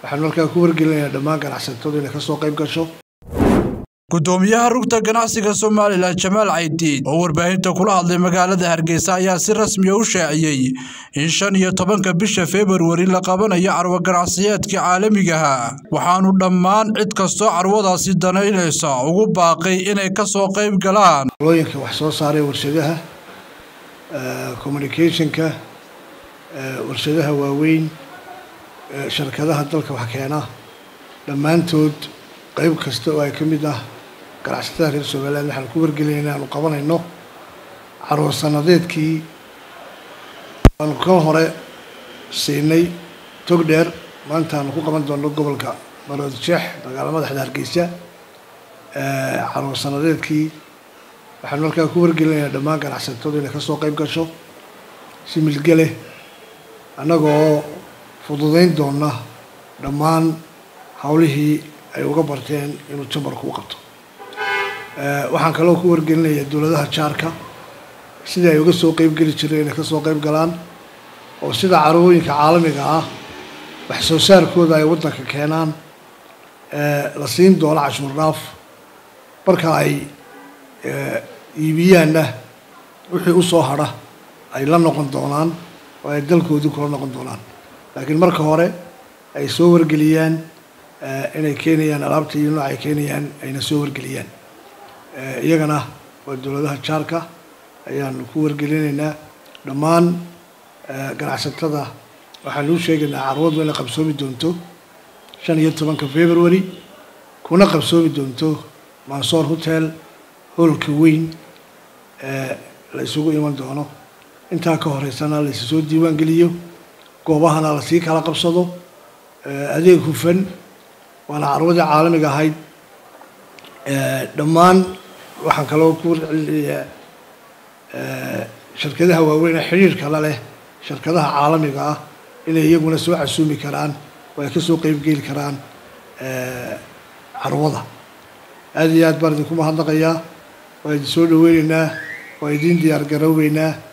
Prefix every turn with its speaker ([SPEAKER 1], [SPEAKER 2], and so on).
[SPEAKER 1] waxaanu halkaa ku wargelinayaa dhammaan ganacsatadu inay kasoo qayb gasho
[SPEAKER 2] gudoomiyaha rugta ganacsiga somalilan jamaal caydiid oo warbaahinta kula hadlay magaalada hargeysa ayaa si rasmiya u shaaciyey in shan iyo tobanka bisha februari la qabanayo carwo ganacsiyeedkii caalamigaha waxaanu dhammaan cid kastoo carwadaasi danaynaysa ugu baaqay inay kasoo qayb galaan
[SPEAKER 1] looyinka wax soo saaray warshadaha communicationka warshadaha waaweyn shirkadaha dalka wax keena dhammaantood qayb kasta oo ay ka mid ah ganacsatada reer somaliland waxaan ku wargelinay inaanu qabanayno carwo sanadeedkii aanu ka hore siinay tog dheer maanta aanu ku qaban doonno gobolka marood jeex magaala madaxda hargeysa carwo sanadeedkii waxaanu halkaa ku wargelinayaa dhammaan ganacsatadu inay kasoo qayb gasho si milgele annagoo fududeyn doona dhammaan hawlihii ay uga barteen inuu jambarku u qabto waxaan kaloo ku wargelinayaa dowladaha jaarka sidii ay uga soo qeyb geli jireen inay kasoo qeyb galaan oo sida carwooyinka caalamiga ah wax soo saarkooda ay waddanka keenaan la siin doono cashuur dhaaf marka ay iibiyaanna wixii usoo hadha ay la noqon doonaan oo ay dalkoodii kula noqon doonaan laakiin marka hore ay soo wargeliyaan inay keenayaan alaabta iyo nooc ay keenayaan ayna soo wargeliyaan iyagana waa dowladaha jaarka ayaanu ku wargelinaynaa dhammaan ganacsatada waxaanu u sheegaynaa carwadu inay qabsoomi doonto shan iyo tobanka february kuna qabsoomi doonto mansoor hotel hoolka weyn la isugu iman doono intaa ka horeysana laysu soo diiwaan geliyo goobahana lasii kala qabsado adeeg hufan waana carwadii caalamiga ahayd dhammaan waxaan kaloo ku warcelinayaa shirkadaha waaweyn ee xidhiirka la leh shirkadaha caalamiga ah inay iyaguna soo casuumi karaan oo ay kasoo qeybgeli karaan carwada aada iyo aad baan idinku mahadnaqayaa waa idin soo dhaweyneynaa waa idin diyaar garoobeynaa